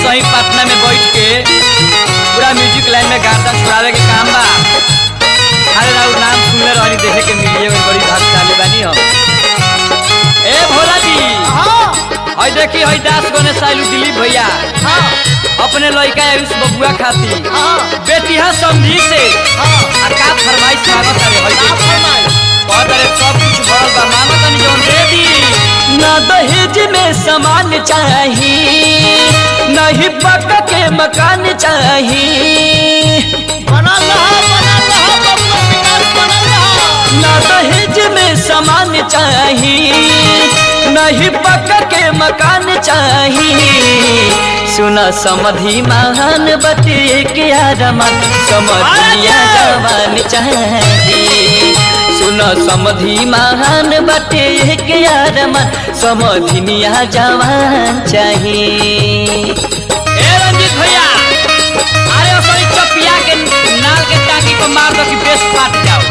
सही पटना में बैठ के पूरा म्यूजिक लाइन में गाता छुड़ावे के काम बा अरे राउर नाम सुनले रहनी देखे के मिलिए में बड़ी भाग्यशाली बानी हम ए भोला जी हाँ हई देखी हई दास गने साइलू दिलीप भैया हाँ अपने लड़का आयुष बबुआ खाती हाँ बेटिया समझी से हाँ आ का फरमाइश मांगत अरे हई का देखी फरमाइश? बहुत अरे सब कुछ भरल बा मांगत तनी जौन दे दी ना दहेज में सामान चाही नहीं पक के मकान चाही बनल रहा बनल रहा बबुआ विकास बनल रहा ना दहेज में सामान चाही नहीं पक के मकान चाही सुना समधि महान बटे के आरमान समधिया जवान चाही सुना समधि महान बटे के आरमान समधिनिया जवान चाही ए रंजीत भैया अरे असली चपिया के नाल के टाकी को मार दो कि बेस फाट जाओ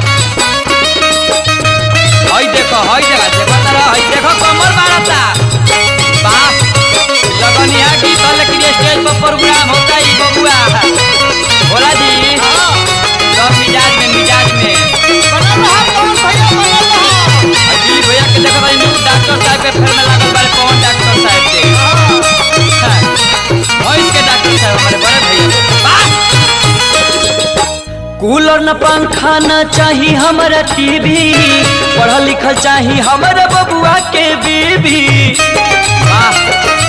हई देखो हई देखो देखो तारा हई देखो कमर मारता वाह लगनिया गीत है लेकिन स्टेज पर प्रोग्राम होता ही बबुआ भोला जी हाँ सब मिजाज में मिजाज में बनल रहा कौन भैया बनल रहा हई दिलीप भैया के देखो भाई न्यू डॉक्टर साहब के फेर में लागल बारे कौन डॉक्टर साहब के हाँ भैंस के डॉक्टर साहब हमारे बड़े भैया वाह कूलर न पंखा न चाही हमारा टीवी पढ़ल लिखल चाही हमारा बबुआ के बीबी वाह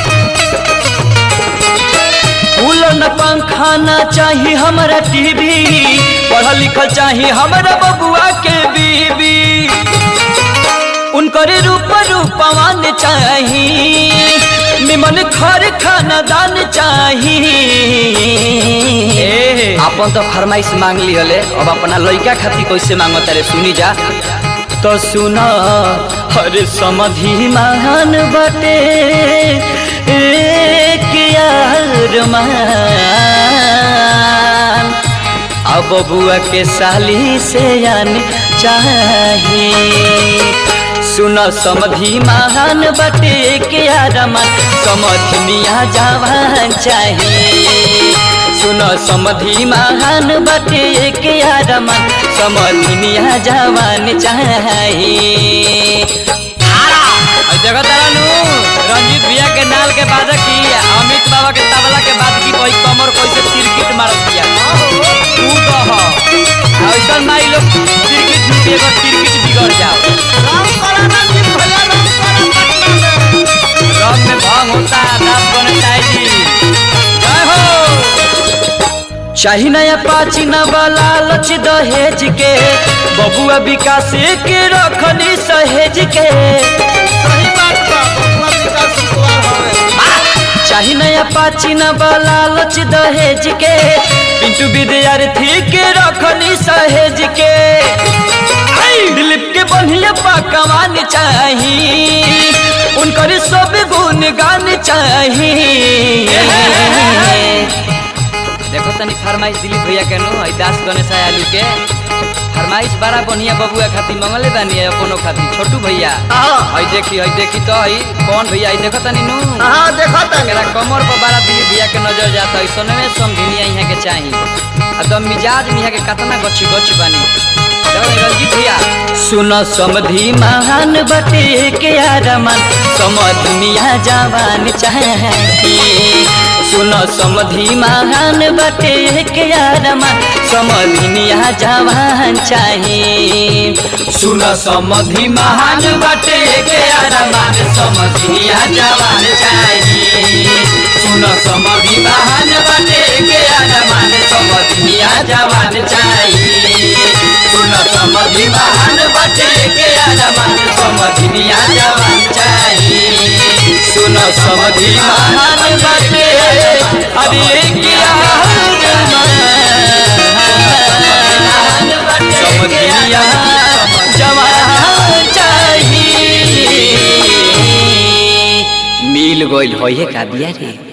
कूलर न पंखा न चाही हमारा टीवी पढ़ल लिखल चाही हमारा बबुआ के बीबी उनकर रूप रूपवान चाही निमन घर खाना दान चाही अपन तो फरमाइश मांग ली हले अब अपना लड़का खातिर कैसे मांगो तारे सुनी जा तो सुना हरे समधि महान बटे एक यार मान अब बुआ के साली से आन चाहिए सुन समधि महान बटे के आरमान समधिनिया जवान चाहिए सुन समधि महान बटे के आरमान समधिनिया जवान चाहिए जगह तारानू रंजीत भैया के नाल के बाद की अमित बाबा के तबला के बाद की कोई कमर कैसे तिरकिट मारत दिया तू कह ऐसा माई लोग तिरकिट झुके एगो तिरकिट बिगड़ जाओ राम करा रंजीत भैया राम करा पटना में रंग में भंग होता है नाम बने चाहिए जय हो चाही नया पाची न वाला लच दहेज के बबुआ विकास के रखनी सहेज के सही बात बा बबुआ विकास कुमार हवे चाही नया पाची न वाला लच दहेज के पिंटू विद्यार्थी के रखनी सहेज के आई, दिलीप के बढ़िया पकवान चाही उनकर सब गुण गान चाही देखो तनी फरमाइश दिलीप भैया के नो आई दास गणेश आलू के फरमाइश बड़ा बढ़िया बबुआ खातिर मंगले बानी है अपनो खातिर छोटू भैया हाँ हई देखी हई देखी तो हई कौन भैया हई देखो तनी नु हाँ देखो तनी मेरा कमर पर बड़ा दिलीप भैया के नजर जाता है सोने में समझिनिया यहाँ के चाहिए आ तो मिजाज में यहाँ के कितना गच्ची गच्ची बानी देखो तनी रंजीत भैया सुन समधि महान बटे के आरमान समधिनिया जवान चाहिए सुन समधि महान बटे के आरमान समधिनिया जवान चाहिए सुन समधि महान बटे के आरमान समधिनिया जवान चाहिए सुन समधि महान बटे के आरमान समधिनिया जवान चाहिए सुन समधि महान बटे के आरमान समधिनिया जवान चाहिए सुन समधि महान बटे अरे क्या समधिनिया जवान चाहिए मिल गइल होइए का बिया रे